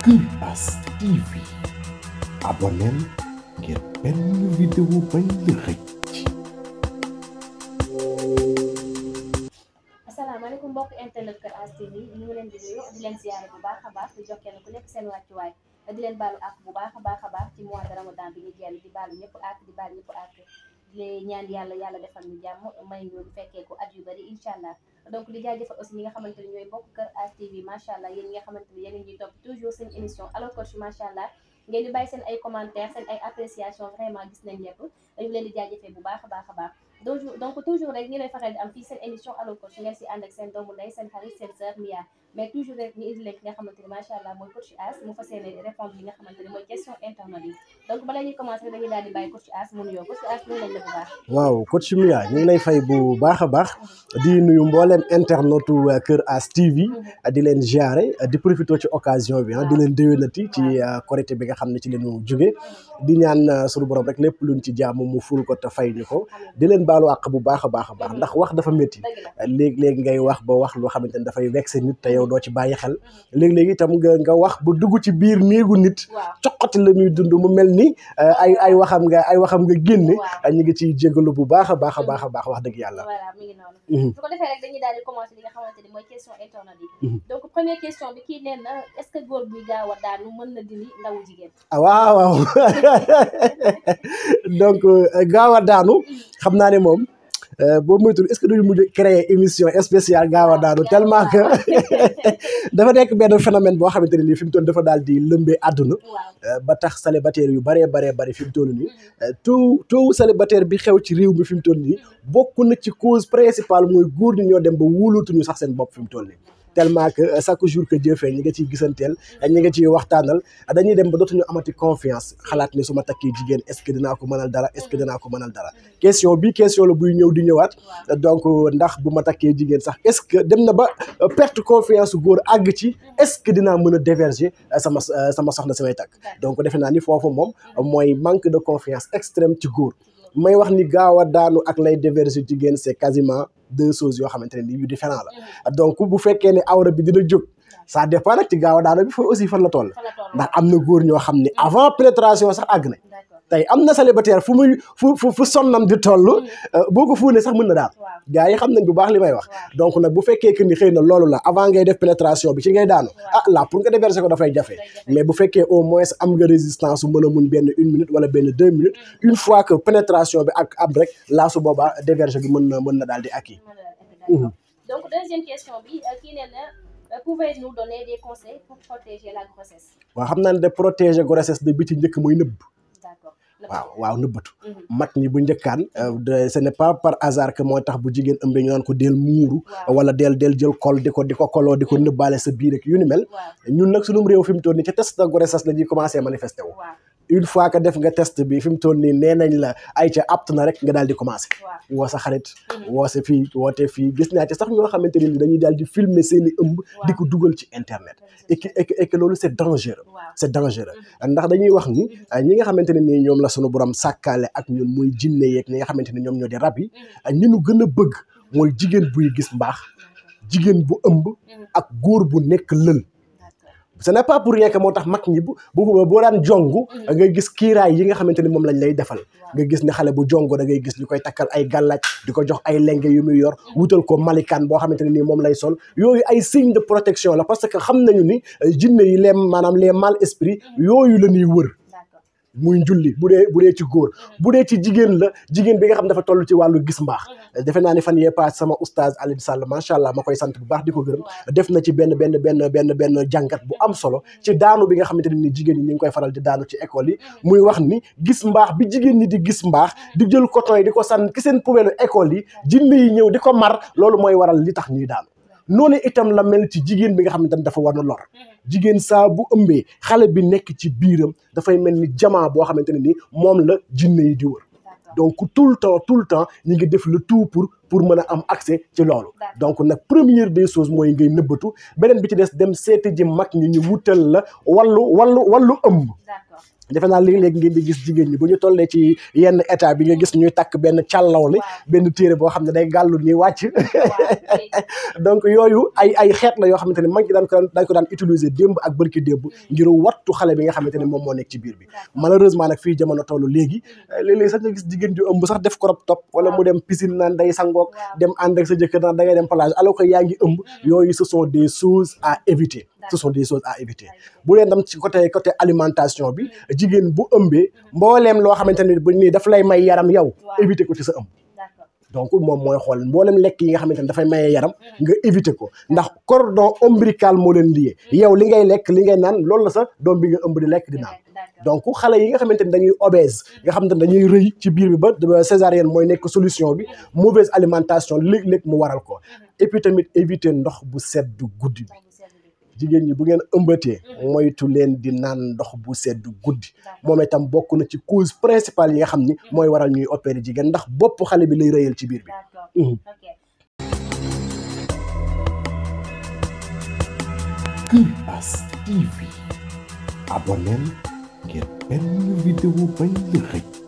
Imbas TV abonneel ngir benn vidéo bañ la rëcc asalaamaaleykum mbokk internet Kër As TV ñu ngi leen di nuyu di leen ziyaare bu baax a baax di jox kenn ku nekk seen wàccuwaay di leen baalu ak bu baax a baax a baax ci mois de ramadan bi ñu génn di baalu ñëpp ak di baalu ñëpp ak di ñaan yàlla yàlla defal ñu jàmm may ñu fekkee ko at yu bari incha allah donc di jaajëfal aussi ñi nga xamante ni ñooy bokk Kër As TV macha allah yéen ñi nga xamante ni yéen ñuy topp toujours seen émission Allo Coach macha allah ngeen di bàyyi seen ay commentaires seen ay appréciation vraiment gis nañ lépp dañu leen di jaajëfee bu baax a baax a baax donc donc toujours rek ñu lay faral di am fii seen émission Allo Coach ngeen si ànd ak seen doomu ndey seen xarit seen sœur Mia mais toujours rek ñu indi leen ki nga xamante ni macha allah mooy coach As mu fas yéene répondre li nga xamante ni mooy question internet yi donc bala ñuy commencé dañuy daal di bàyyi coach As mu nuyoo coach As nuyu nañ la bu baax waaw coach Mia ñu ngi lay fay bu baax a baax di nuyu mbooleem internetu Kër As TV di leen ziare di profité ci occasion bi di leen déwénati ci korité bi nga xam ne ci leenu jóge di ñaan suñu borom rek lépp luñ ci jaamu mu ful ko te fay ñu ko di leen baalu àq bu baax a baax a baax ndax wax dafa métti léegi-léegi ngay wax ba wax loo xamante ne dafay vexé nit te yow doo ci bàyyi xel léegi-léegi itam nga nga wax ba dugg ci biir néegu nit coqati la muy dund mu mel ni ay ay waxam nga ay waxam nga génne ñu ngi ciy jégalu bu baax a baax a baax a baax wax dëgg yàlla voilà mi ngi noonu su ko defee rek dañuy daal di commencé li nga xamante ni mooy question internet yi donc première question bi kii nee na est-ce que góor buy gaaw a daanu mën na dindi ndawu jigéen ah waaw waaw donc gaaw a daanu xam naa ne moom boo moytul est-ce que duñu mujj créer émission spéciale gaaw a daanu tellement que dafa nekk benn phénomène boo xamante ne nii fi mu toll dafa daal di lëmbee àdduna ba tax célibataire yu baree baree bari fi mu toll nii tout tout célibataire bi xew ci réew mi fi mu toll nii bokk na ci cause principale mooy góor ñi ñoo dem ba wóolootuñu sax seen bopp fi mu toll nii tellement que chaque jour que Dieu fait ñi nga ciy gisanteel ñi nga ciy waxtaanal dañuy dem ba dootuñu amati confiance xalaat ni su ma takkee jigéen est-ce que dinaa ko mënal dara est-ce que dinaa ko mënal dara question bi question la buy ñëw di ñëwaat donc ndax bu ma takkee jigéen sax est-ce que dem na ba perte confiance góor àgg ci est-ce que dinaa mën a déverger sama sama soxna samay takk donc defe naa ni foofu moom mooy manque de confiance extrême ci góor may wax ni gaaw a daanu ak lay déverser jigéen c'est quasiment deux choses yoo xamante ne ni yu différent la donc bu fekkee ne awra bi dina jóg ça dépend nag ci gaaw a daanu bi foofu aussi fan la toll ndax am na góor ñoo xam ne avant pénétration sax àgg nañ tey am na célibataire fu muy fu fu fu sonnam di toll boo ko fuunee sax mën na daal gars yi xam nañ bu baax li may wax donc nag bu fekkee que ni xëy na loolu la avant ngay def pénétration bi ci ngay daanu ah là pour nga déverser ko dafay jafe mais bu fekkee au moins am nga résistance su mën a muñ benn une minute wala benn deux minutes une fois que pénétration bi ak ab rek laa su boobaa déverser bi mën na mën na daal di acquis donc deuxième question bi kii nee na pouvez-vous donner des conseils pour protéger la grossesse waaw xam naa ne de protéger grossesse de bi ci njëkk mooy nëbb d'accord waaw waaw nëbbatu mag ñi bu njëkkaan ce n'est pas par hasard que mooy tax bu jigéen ëmbee ñu naan ko del muuru wala del del jël kol di ko di ko koloo di ko nëbbaale sa biir ak yu ni mel ñun nag sunum réew fi mu toll nii ca test de grossesse la ñuy commencé manifesté wu une fois que def nga test bi fi mu toll nii nee nañ la ay ca apt na rek nga daal di commencé woo sa xarit woo sa fii woote fii gis naa ci sax ñoo xamante ne ni dañuy daal di filmer seeni ëmb di ko dugal ci internet et que et que loolu c'est dangereux c'est dangereux ndax dañuy wax ni ñi nga xamante ne nii ñoom la sunu borom sàkkaale ak ñun muy jinne yeeg ñi nga xamante ne ñoom ñoo di rab yi ñi nu gën a bëgg mooy jigéen buy gis mbaax jigéen bu ëmb ak góor bu nekk lël ce n'est pas pour rien que moo tax mag ñi bu bu boo daan jongu nga gis kiiraay yi nga xamante ni moom lañ lay defal nga gis ne xale bu jongo da ngay gis ñu koy takkal ay gàllaaj di ko jox ay lenge yu muy yor wutal ko malikaan boo xamante ne nii moom lay sol yooyu ay signe de protection la parce que xam nañu ni jinne yi les maanaam les mal esprits yooyu la ñuy wër muy njulli bu dee bu dee ci góor bu dee ci jigéen la jigéen bi nga xam dafa toll ci wàllu gis mbaax defe naa ne fan yee paas sama oustaz Alioune Sall macha allah ma koy sant bu baax di ko gërëm def na ci benn benn benn benn benn jàngat bu am solo ci daanu bi nga xamante ne ni jigéen ñi ñu ngi koy faral di daanu ci école yi muy wax ni gis mbaax bi jigéen ñi di gis mbaax di jël coton yi di ko sànn ki seen poubelle école yi jinne yi ñëw di ko mar loolu mooy waral li tax ñuy daanu noonu itam la mel ci jigéen bi nga xamante ne dafa war na lor jigéen saa bu ëmbee xale bi nekk ci biiram dafay mel ni jamaa boo xamante ne ni moom la jinne yi di wër donc tout le temps tout le temps ñu ngi def le tout pour pour mën a am accès ci loolu donc nag première des choses mooy ngay nëbbatu beneen bi ci des dem seeti ji mag ñi ñu wutal la wallu wallu wallu ëmb defe naa léeg-léeg ngeen di gis jigéen ñi bu ñu tollee ci yenn état bi nga gis ñuy takk benn càllaw li benn téere boo xam ne day gàllu ni wàcc donc yooyu ay ay xeet la yoo xamante ne mag ñi daan ko daan ko daan utiliser démb ak bërki démb ngir wattu xale bi nga xamante ne moom moo nekk ci biir bi malheureusement nag fii jamono toll léegi léeg-léeg sax nga gis jigéen ju ëmb sax def crop top wala mu dem piscine naan day sangook dem ànd ak sa jëkkër naan da ngay dem plage alors que yaa ngi ëmb yooyu ce sont des choses à éviter ce sont des choses à éviter bu leen dem ci côté côté alimentation bi jigéen bu ëmbee mbooleem loo xamante ne bu nii daf lay may yaram yow éviter ko ci sa ëmb donc moom mooy xool mboolem lekk yi nga xamante ne dafay maye yaram nga éviter ko ndax cordon ombilical moo leen lié yow li ngay lekk li ngay naan loolu la sa doom bi nga ëmb di lekk di naan donc xale yi nga xamante ne dañuy obèse nga xamante ne dañuy rëy ci biir bi ba césarienne mooy nekk solution bi mauvaise alimentation léeg-léeg mu waral ko et puis tamit éviter ndox bu sedd guddi bi jigéen ñi bu ngeen ëmbatee moytu leen di naan ndox bu sedd guddi moom itam bokk na ci cause principale yi nga xam ni mooy waral ñuy opérer jigéen ndax bopp xale bi lay rëyal ci biir bi Kuras TV abonneel ngir benn vidéo bañ la xëj